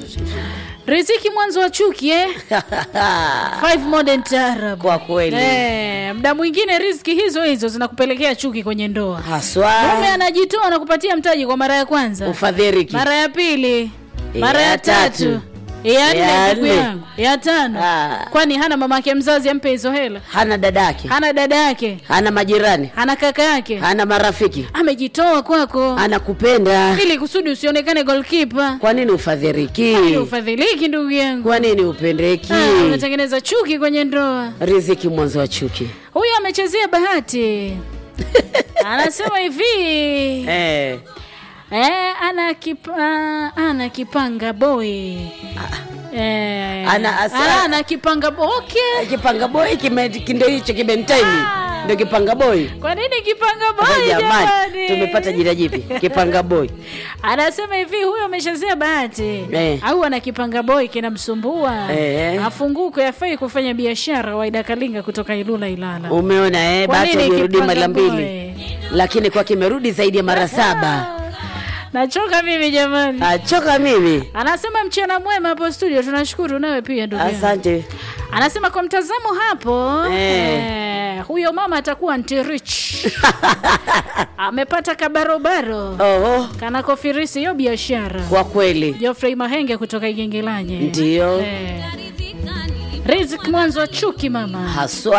riziki mwanzo wa chuki eh? Five modern taarab Kwa kweli. eh, mda mwingine riziki hizo hizo zinakupelekea chuki kwenye ndoa haswa mume anajitoa na kupatia mtaji kwa mara ya kwanza ufadhiriki mara ya pili mara Ya ya tatu tatu. ya Ya nne ndugu nne. yangu ya tano Ah. kwani hana mamake mzazi ampe hizo hela hana dadake hana dada yake hana majirani hana kaka yake hana marafiki amejitoa kwako anakupenda ili kusudi usionekane golkipa kwa nini ufadhiriki ili ufadhiliki ndugu yangu kwa nini upendeki Ah, unatengeneza chuki kwenye ndoa riziki mwanzo wa chuki huyu amechezea bahati anasema hivi eh. eh, ana, kipa, ana kipanga boy eh, Ana asa- ana, ana kipanga boy okay. kipanga boy kime- kindo hicho kibenteni Ah. ndio kipanga boy kwa nini kipanga boy jamani jamani tumepata jina jipi kipanga boy anasema hivi huyo ameshazia bahati Eh. au ana kipanga boy kinamsumbua Eh. afunguke afai kufanya biashara waida kalinga kutoka ilula ilala umeona eh, Kwa bahati nini amerudi kipanga mara boy? mbili lakini kwa kimerudi zaidi ya mara saba nachoka mimi jamani achoka mimi anasema mchana mwema hapo studio tunashukuru nawe pia ndugu yangu. asante anasema kwa mtazamo hapo Eh. eh, huyo mama atakuwa ntirich amepata kabarobaro oho kana kofirisi hiyo biashara kwa kweli Geoffrey Mahenge kutoka Igengelanye Ndio. eh. Riziki mwanzo wa chuki mama haswa